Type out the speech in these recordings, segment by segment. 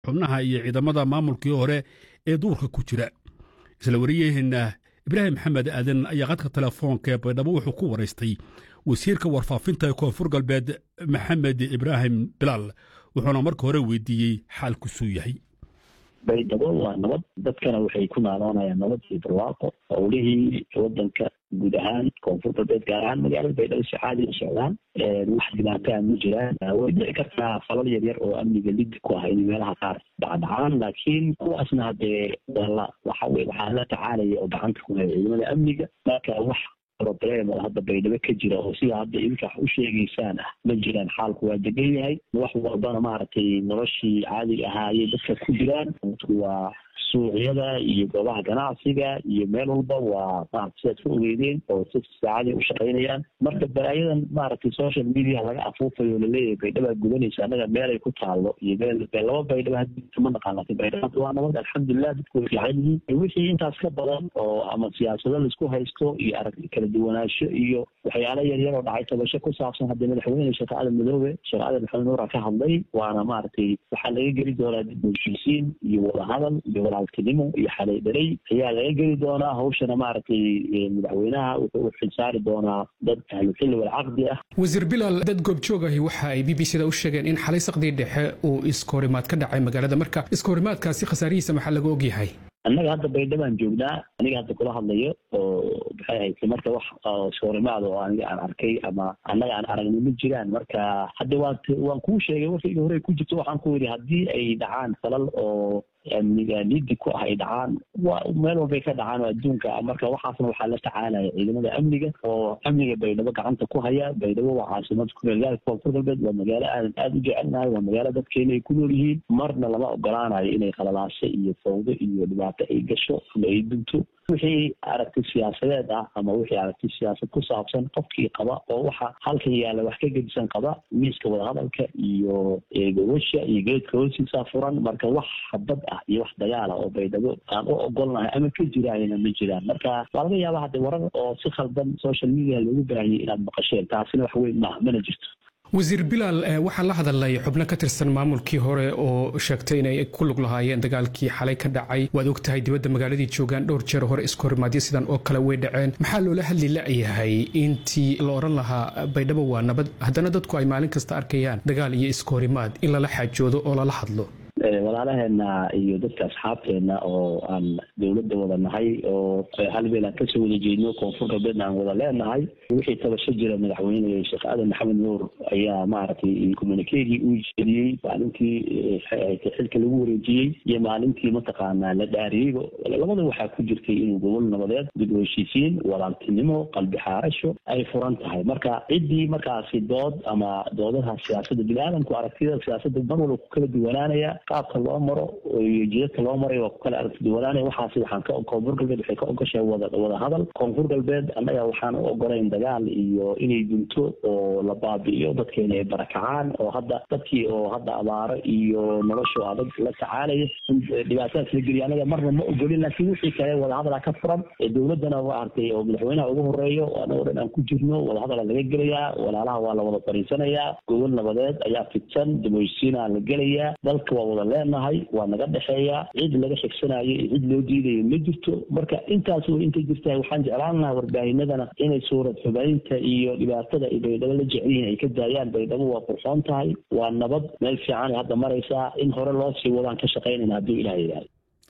xubnaha iyo ciidamada maamulkii hore ee duurka ku jira isla wariyaheenna ibraahim maxamed aadan ayaa qadka telefoonka ee baydhabo wuxuu ku waraystay wasiirka warfaafinta ee koonfur galbeed maxamed ibraahim bilaal wuxuuna marka hore weydiiyey xaalkusuu yahay baydhabo waa nabad dadkana waxay ku naaloonayaan nabad iyo barwaaqo howlihii wadanka guud ahaan koonfur galbeed gaar ahaan magaalada baydhabo si caadi u socdaan wax dhibaataa ma jiraan way dhici kartaa falal yar yar oo amniga lidi ku ah inay meelaha qaar dhacdhacaan laakiin kuwaasna hadee wala waxa weye waxaa la tacaalaya oo gacanta ku haya ciidamada amniga marka wax problem oo hadda baydhabo ka jira oo sida hadda idinka wax u sheegaysaan ah ma jiraan xaalku waa degan yahay wax walbana maaragtay noloshii caadiga ahaa ayay dadka ku jiraan waa suuqyada iyo goobaha ganacsiga iyo meel walba waa maarata sidaad ku ogeydeen oo si saacadii u shaqaynayaan marka balaayadan maaragtay social media laga afuufayo laleeyahay baydhabaa gudanaysa annaga meelay ku taalo iyo meel laba baydhaba hadda ma naqaan laakiin baydhaba hadda waa nabad alxamdulilah dadku way fiican yihiin wixii intaas ka badan oo ama siyaasado laisku haysto iyo aragti kala duwanaansho iyo waxyaalo yar yar oo dhacay tabasho ku saabsan haddii madaxweyne sheekh aadan madoobe sheekh aadan maxamed nuura ka hadlay waana maaragtay waxaa laga geli doonaa dib u heshiisiin iyo wadahadal iyo walaaltinimo iyo xalay dhalay ayaa laga geli doonaa hawshana maaragtay madaxweynaha wuxuu u xilsaari doonaa dad ahluxilli walcaqdi ah wasiir bilaal dad goobjoog ahi waxa ay b b c da u sheegeen in xalay saqdii dhexe uu iskahorimaad ka dhacay magaalada marka iskahorimaadkaasi khasaarihiisa maxaa laga ogyahay annaga hadda baydhabaan joognaa aniga hadda kula hadlayo oo maxay haytay marka wax iskahorimaad oo aniga aan arkay ama annaga aan aragnay ma jiraan marka hadda waan waan kuu sheegay warkayga hore ku jirto waxaan ku yidhi haddii ay dhacaan falal oo amniga lidi ku ah ay dhacaan waa meel walbay ka dhacaan oo adduunka marka waxaasna waxaa la tacaalaya ciidamada amniga oo amniga baydhabo gacanta ku haya baydhabo waa caasimada kumeelgaalka koonfur galbeed waa magaalo aadan aada u jecelnahay waa magaalo dadkeena ay ku nool yihiin marna lama ogolaanayo inay khalalaasho iyo fawdo iyo dhibaato ay gasho ama ay dunto wixii aragti siyaasadeed ah ama wixii aragti siyaasad ku saabsan qofkii qaba oo waxa halkan yaalla wax ka gedisan qaba miiska wadahadalka iyo gobasha iyo geedka hoostiisa furan marka wax habad ah iyo wax dagaala oo baydhabo aan u ogolnahay ama ka jiraayna ma jiraan marka waa laga yaaba hadde warar oo si khaldan social media loogu baahiyay inaad maqasheen taasina wax weyn maaha mana jirto wasiir bilaal waxaa la hadalay xubno ka tirsan maamulkii hore oo sheegtay inay ku lug lahaayeen dagaalkii xalay ka dhacay waad og tahay dibadda magaaladii joogaan dhowr jeer hore iskahorimaadyo sidan oo kale way dhaceen maxaa loola hadli la-yahay intii la odhan lahaa baydhabo waa nabad haddana dadku ay maalin kasta arkayaan dagaal iyo iskahorimaad in lala xaajoodo oo lala hadlo walaalaheena iyo dadka asxaabteena oo aan dowladda wada nahay oo hal meel aan kasoo wada jeedno koonfur galbeedna aan wada leenahay wixii tabasho jira madaxweyne sheekh aadan maxamed nuur ayaa maaragtay communikegii uu jeediyey maalintii xilka lagu wareejiyey iyo maalintii mataqaanaa la dhaariyeyba labada waxaa ku jirtay inuu gobol nabadeed dib u heshiisiin walaaltinimo qalbi xaarasho ay furan tahay marka ciddii markaasi dood ama doodaha siyaasadda bini-aadamku aragtida siyaasadda mar walba ku kala duwanaanaya qaabka loo maro iyo jidadka loo maray waa ku kala aragti duwanaanaya waxaasi waxaan ka koonfur galbeed waxay ka ogashahay wada wada hadal koonfur galbeed annaga waxaan u ogolayn dagaal iyo inay dunto oo la baabi'iyo dadkeena ay barakacaan oo hadda dadkii oo hadda abaaro iyo nolosha adag la tacaalaya dhibaatadaas la geliya annaga marna ma ogolin laakiin wixii kale wadahadala ka furan dowladdana maaragtay oo madaxweynaha ugu horeeyo annagoo dhan aan ku jirno wadahadala laga gelayaa walaalaha waa la wada fariisanayaa gobol nabadeed ayaa fidsan dimoysiina la gelayaa dalka waa wada leenahay waa naga dhexeeya cid laga xigsanayo iyo cid loo diidayo ma jirto marka intaas way intay jirtaa waxaan jeclaan lahaa warbaahinadana inay suurad xubaynta iyo dhibaatada ay baydhabo la jecel yihiin ay ka daayaan baydhabo waa qurxoon tahay waa nabad meel fiican ay hadda maraysaa in hore loo sii wadaan ka shaqaynayna hadduu ilaah yidhahdo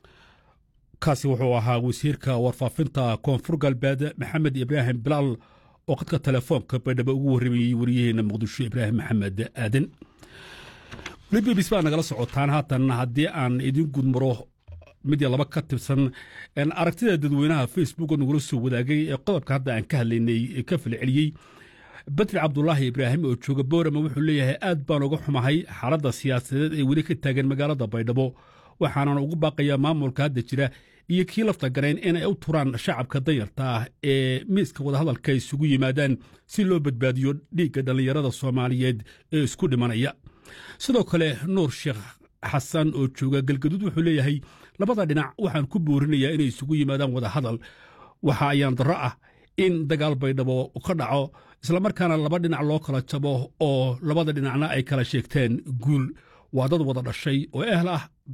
kaasi wuxuu ahaa wasiirka warfaafinta koonfur galbeed maxamed ibraahim bilaal oo qadka telefoonka baydhabo ugu warramayey wariyaheena muqdisho ibraahim maxamed aadan weli b b c baa nagala socotaan haatan haddii aan idin gudmaro mid iyo laba ka tirsan aragtida dadweynaha facebook oo nagula soo wadaagay ee qodobka hadda aan ka hadlaynay ka falceliyey badri cabdulaahi ibraahim oo jooga boorama wuxuu leeyahay aad baan uga xumahay xaaladda siyaasadeed ee weli ka taagan magaalada baydhabo waxaanan ugu baaqayaa maamulka hadda jira iyo kii lafta garayn inay u turaan shacabka danyarta ah ee miiska wadahadalka isugu yimaadaan si loo badbaadiyo dhiigga dhallinyarada soomaaliyeed ee isku dhimanaya sidoo kale nuur sheekh xasan oo jooga galgaduud wuxuu leeyahay labada dhinac waxaan ku boorinayaa inay isugu yimaadaan wadahadal waxa ayaan darro ah in dagaal baydhabo ka dhaco islamarkaana laba dhinac loo kala jabo oo labada dhinacna ay kala sheegteen guul waa dad wada dhashay oo ehl ah